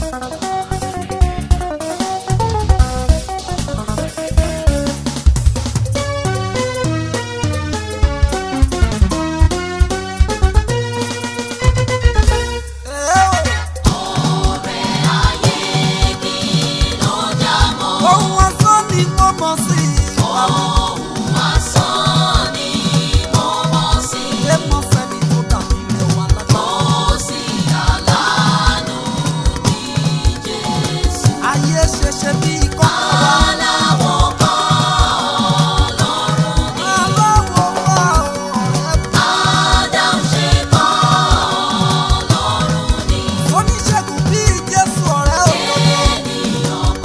ohun ọ̀sán ni mo mọ̀ sí ilé mọ́ sẹ́ni tó dàbí rẹ̀ wà lágbára. ayé ṣẹṣẹ bí ikọ́ aláwọ̀ wá ọ̀rẹ́ oníṣègùn bí jésù ọ̀rẹ́ òdodo.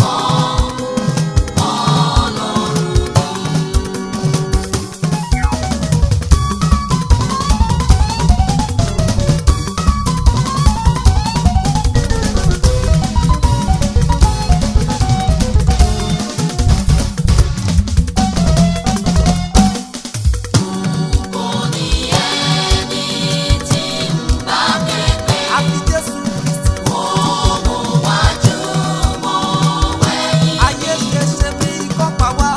àfi jésù kristi. ayé ṣẹṣẹ bí ikọ́ pa wá.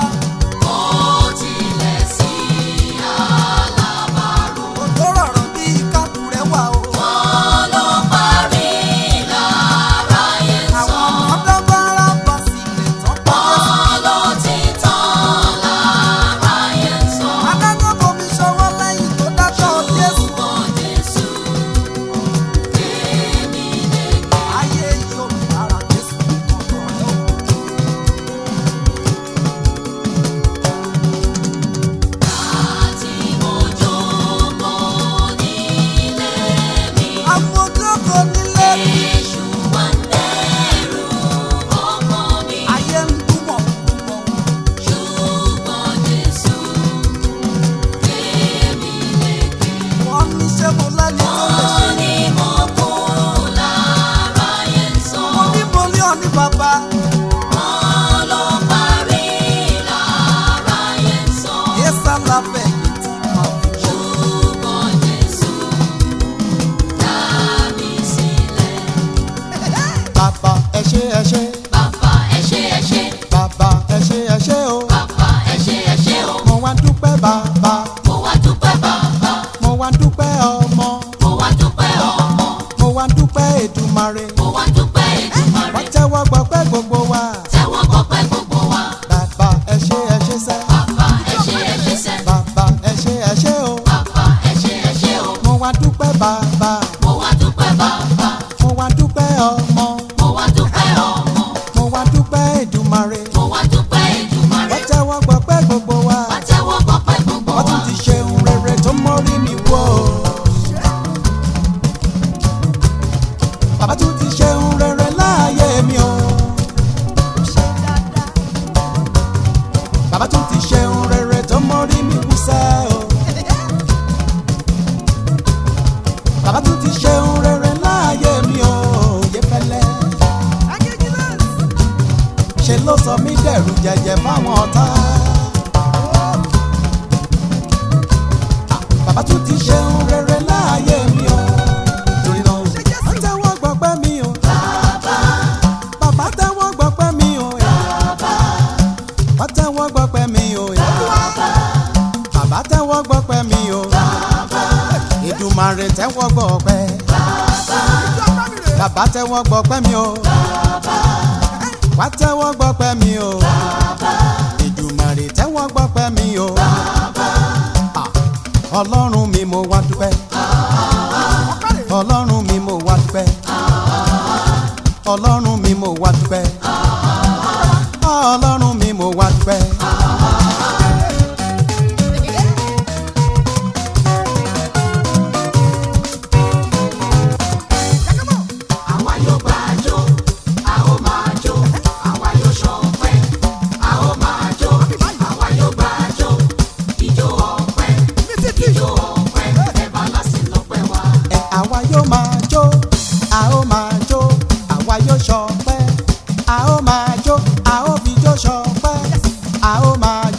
òjò rọ̀rọ̀ bí káàdù rẹ̀ wà o. àwọn ọmọdé bá rà bá sílẹ̀ tán pa jésù. adájọ́ bomi ṣọwọ́ lẹ́yìn tó dájọ́ jésù. ayé yóò dára jésù ọ̀dọ̀ rẹ̀ o. àmójókòó nílé mi. ayé ń dúnmọ̀ dúnmọ̀ wọ́n ní ṣé mo lẹ́ni tó lè ṣe. mo ní mo ní ọ̀ní bàbá. yéésà lábẹ́ yìí ti máa fi wọ́n. bàbá ẹ ṣé ẹ ṣé bàbá ẹ ṣé ẹ ṣé o mo wá dúpẹ́ bàbá mo wá dúpẹ́ ọmọ mo wá dúpẹ́ èdùmarè wọ́n tẹ́wọ́ gbọ́pẹ́ gbogbo wa bàbá ẹ ṣé ẹ ṣé sẹ́ bàbá ẹ ṣé ẹ ṣé o mo wá dúpẹ́ bàbá mo wá dúpẹ́ ọmọ mo wá dúpẹ́ èdùmarè wọ́n tẹ́wọ́ gbọ́pẹ́ gbogbo wa wọ́n tún ti ṣe ohun rere tó mórí mi wò bàbá tún ti ṣe ohun rere láàyè mi o bàbá tún ti ṣe ohun rere tó mórí mi wú sẹ́ o bàbá tún ti ṣe ohun rere láàyè mi o yé fẹ́lẹ́ ṣe ló sọ mí dẹ̀rù jẹ̀jẹ̀ fáwọn ọ̀tá. bàbá tún ti ṣe ohun rere láàyè mi o. torí náà wọ́n tẹ́wọ́ gbọ́pẹ́ mi o. bàbá tẹ́wọ́ gbọ́pẹ́ mi o. wọ́n tẹ́wọ́ gbọ́pẹ́ mi o. bàbá tẹ́wọ́ gbọ́pẹ́ mi o. Èdùmàrè tẹ́wọ́ gbọ́pẹ́. bàbá tẹ́wọ́ gbọ́pẹ́ mi o. wá tẹ́wọ́ gbọ́pẹ́ mi o. Èdùmàrè tẹ́wọ́ gbọ́pẹ́ mi o. Ah, ọlọ́run mi mo wá dúpẹ́. ọlọ́run mi mo wá dúpẹ́. ọlọ́run mi mo wá dúpẹ́. ọlọ́run mi mo wá dúpẹ́. ẹ àwa yóò máa jó a ó máa jó àwa yóò ṣọpẹ́ a ó máa jó a ó fi jó ṣọpẹ́ a ó máa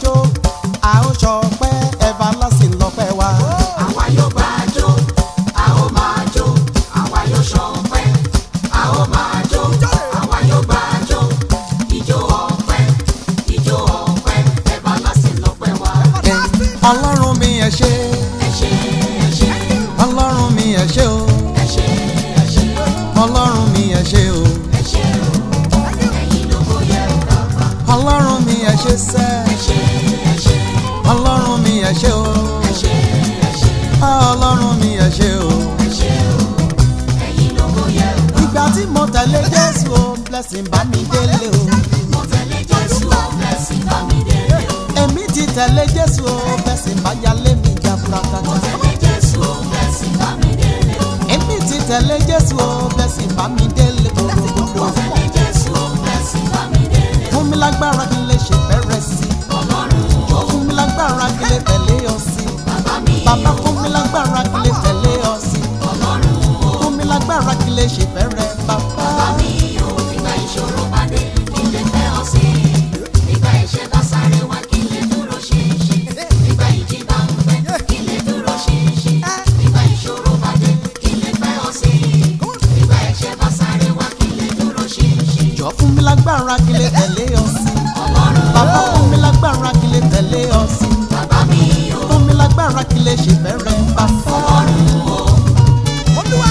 ọlọ́run mi ẹ ṣé ẹ ṣé ẹ ṣé ọlọ́run mi ẹ ṣé o ẹ ṣé ẹ ṣé ọlọ́run mi ẹ ṣé o ẹ ṣé o ẹ̀yin lógo yẹ o bàbá ọlọ́run mi ẹ ṣé sẹ́ ẹ ṣé ẹ ṣé ọlọ́run mi ẹ ṣé o ẹ ṣé ẹ ṣé ọlọ́run mi ẹ ṣé o. ẹ ṣé o ẹ̀yin lógo yẹ o bàbá. ìgbà tí mo tẹ̀lé jésù o blessing bá mi délé o mo tẹ̀lé Jésù o blessing bá mi délé o. èmi ti tẹ̀lé jésù o blessing bá yálé mi já mo burakata tẹ̀lé Jésù o blessing bá mi délé o. èmi ti tẹ̀lé jésù o blessing bá mi délé mo gbogbogbò tẹ̀lé Jésù o blessing bá mi délé o. fún mi lágbára kí n lè ṣe fẹ́rẹ̀ sí Ọlọ́run o fún mi lágbára kí n lè tẹ̀lé ọ sí bàbá mi bàbá fún mi lágbára kí n lè tẹ̀lé ọ sí Ọlọ́run o fún mi lágbára kí n lè ṣe fẹ́rẹ̀ bàbá. bàbá mi o nígbà ìṣòro bá dé kí n lè fẹ́ ọ sí i. nígbà ìṣẹ́ bá sáré wá kí n lè dúró ṣinṣin. nígbà ìjì bá ń fẹ́ kí n lè dúró ṣinṣin. nígbà ìṣòro bá dé kí n lè fẹ́ ọ sí i. nígbà ìṣẹ́ bá sáré wá kí n lè dúró ṣinṣin. jọ fún mi lágbára kí n lè tẹ̀lé ọ sí Ọlọ́run bàbá fún mi lágbára kí n lè tẹ̀lé ọ sí bàbá mi o fún mi lágbára kí n lè ṣe fẹ́rẹ̀ bàbá. Ọlọ́run o. olúwa.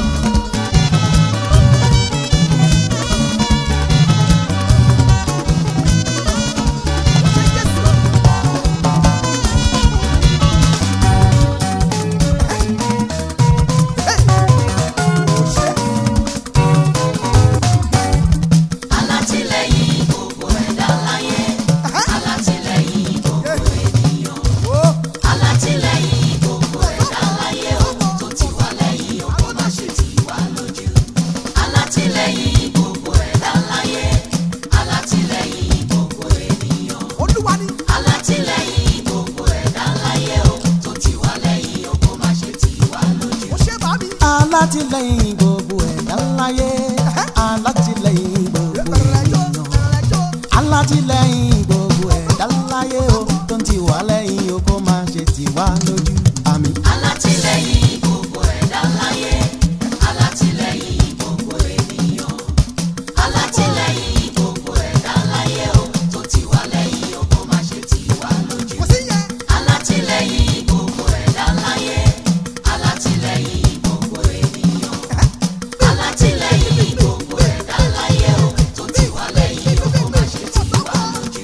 alátìlẹ́yìn gbogbo ẹ̀dá láyé alátìlẹ́yìn gbogbo ènìyàn alátìlẹ́yìn gbogbo ẹ̀dá láyé o tó ti wà lẹ́yìn o kó má ṣe tì wá lójú alátìlẹ́yìn gbogbo ẹ̀dá láyé alátìlẹ́yìn gbogbo ènìyàn alátìlẹ́yìn gbogbo ẹ̀dá láyé o tó ti wà lẹ́yìn o kó má ṣe tì wá lójú alátìlẹ́yìn gbogbo ẹ̀dá láyé alátìlẹ́yìn gbogbo ènìyàn alátìlẹ́yìn gbogbo ẹ̀dá láyé o tó ń ti wá lẹ́yìn o kó má ṣe tì wá lójú àmì. alátìlẹ́yìn gbogbo ẹ̀dá láyé alátìlẹ́yìn gbogbo ènìyàn alátìlẹ́yìn gbogbo ẹ̀dá láyé o tó ti wà lẹ́yìn o kó má ṣe tì wá lójú alátìlẹ́yìn gbogbo ẹ̀dá láyé alátìlẹ́yìn gbogbo ènìyàn alátìlẹ́yìn gbogbo ẹ̀dá láyé o tó ti wà lẹ́yìn o kó má ṣe tì wá lójú.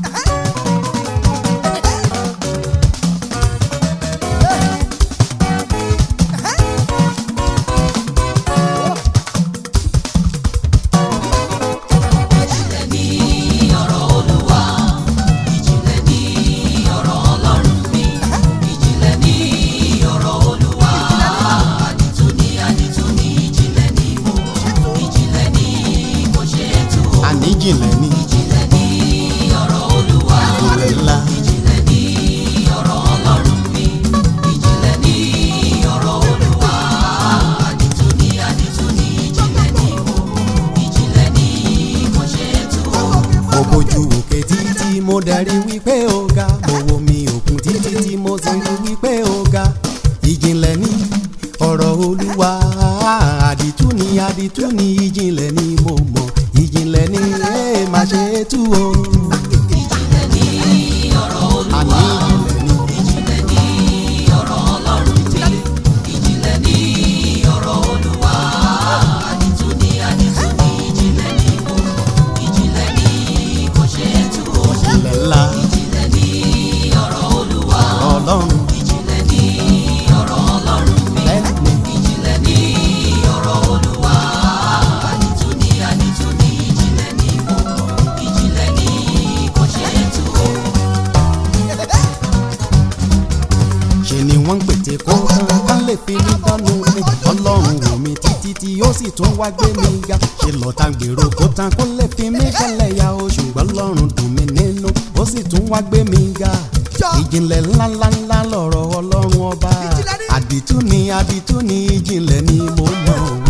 ìjìnlẹ̀ ní ọ̀rọ̀ olúwa ìjìnlẹ̀ ní ọ̀rọ̀ ọlọ́run mi ìjìnlẹ̀ ní ọ̀rọ̀ olúwa àdìtú ní àdìtú ní ìjìnlẹ̀ ní mo ìjìnlẹ̀ ní mo ṣe é tú o àníjìnlẹ̀ ní ìjìnlẹ̀ ní ọ̀rọ̀ olúwa ìjìnlẹ̀ ńlá ìjìnlẹ̀ ní ọ̀rọ̀ ọlọ́run mi ìjìnlẹ̀ ní ọ̀rọ̀ olúwa àdìtú ní àdìtú ní ìjìnlẹ̀ ní mo ìjìnlẹ̀ ní mo ṣe é tú o. mo bójú òkè títí mo darí wípé ó ga mo wo mi òkun títí tí mo sì rí wípé ó ga ìjìnlẹ̀ ní ọ̀rọ̀ olúwa àdìtú ni àdìtú ni ìjìnlẹ̀ ni mo mọ̀ ìjìnlẹ̀ ni ẹ má ṣe é tú o. ìjìnlẹ̀ ní ọ̀rọ̀ olúwa àní ìjìnlẹ̀ ni ìjìnlẹ̀ ní ọ̀rọ̀ ọlọ́run mi ìjìnlẹ̀ ní ọ̀rọ̀ olúwa àdìtú ní àdìtú ní ìjìnlẹ̀ ní mo ìjìnlẹ̀ ní kò ṣe é tú o ìjìnlẹ̀ ńlá ìjìnlẹ̀ ní ọ̀rọ̀ olúwa ọlọ́run ìjìnlẹ̀ ní ọ̀rọ̀ ọlọ́run mi ẹni ìjìnlẹ̀ ní ọ̀rọ̀ olúwa àdìtú ní àdìtú ní ìjìnlẹ̀ ní mo ìjìnlẹ̀ ní kò ṣe é tú o. ṣe ni wọ́n ń pètè kó tán ká lè fi mí dánú mi ọlọ́run wò mí títí tí ó sì tún wá gbé mi ga ṣe lọ́ta gbèrò kó tán kó lè fi mí kẹlẹ̀ ya o ṣùgbọ́n lọ́run dùn mí nínú ó sì tún wá gbé mi ga ìjìnlẹ̀ ńláńláńlá lọ̀rọ̀ ọlọ́run ọba àdìtú ni àdìtú ni ìjìnlẹ̀ ni mo mọ̀